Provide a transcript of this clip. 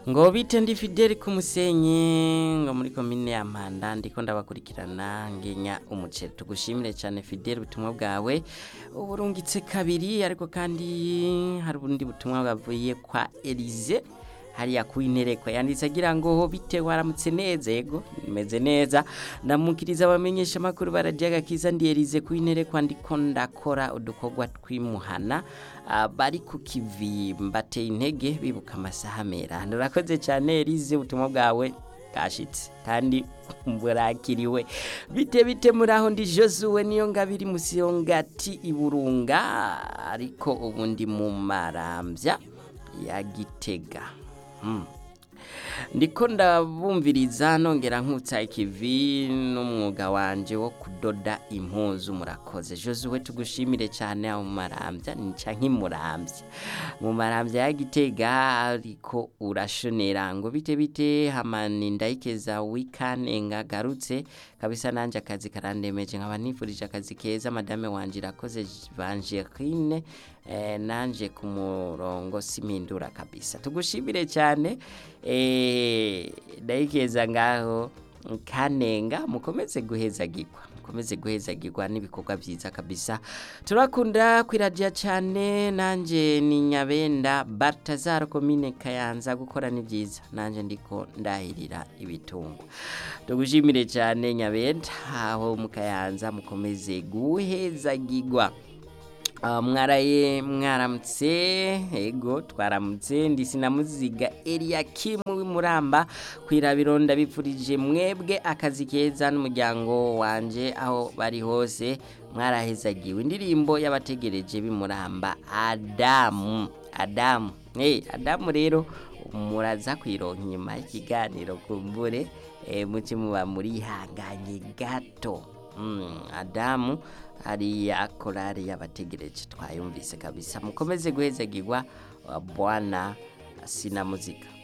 ngo bite ndi Fidel ku musenyi ngo muri komine ya Mpanda ndiko ndabakurikirana ngenya umuceri tugushimire cyane Fidel ubutumwa bwawe uburungitse kabiri ariko kandi hari ubundi butumwa bwavuye kwa Elize hariya ku intereko yanditse agira ngo bite waramutse neza yego meze neza ndamukiriza abamenyesha makuru barajyaga kiza ndi Elize ku intereko ndiko ndakora udukorwa twimuhana ah, bari ku kivi mbateye intege bibuka amasaha mera ndurakoze cyane Elize ubutumwa bwawe bwashitse kandi burakiriwe bite bite muri aho ndi Josue niyo ngabiri musiyongati iburunga ariko ubu ndi mu marambya ya gitega Hmm. ndiko ndabumviriza nongera nkutsa ikivi n'umwuga wanje wo kudoda impuzu murakoze Josue tugushimire cyane aho mu marambya nica nk'imurambya mu marambya ya gitega ariko urashonera ngo bite bite hamani ndayikeza wikanenga garutse kabisa nanje akazi karandemeje nkaba nifurije akazi keza madame wanje irakoze Vangerine eh, nanje ku murongo simindura kabisa tugushimire cyane eh, ndayikeza ngaho kanenga mukomeze guhezagirwa mukomeze guhezagirwa n'ibikorwa byiza kabisa turakunda kwiradia cyane nanje ni nyabenda Baltazar komine Kayanza gukora ni byiza nanje ndiko ndahirira ibitungo tugushimire cyane nyabenda aho mu Kayanza mukomeze guhezagirwa Uh, mwaraye mwaramutse ego twaramutse ndi sinamuziga Eliakim w'imuramba kwirabiro ndabipfurije mwebwe akazi keza n'umuryango wanje aho bari hose mwarahezagiwe indirimbo y'abategereje b'imuramba Adamu Adamu hey, Adamu rero muraza kwironka inyuma y'ikiganiro kumbure eh, muce muba murihanganye gato mm, Adamu hariya korari y'abategereje twayumvise kabisa mukomeze guhezagirwa bwana sinamuzika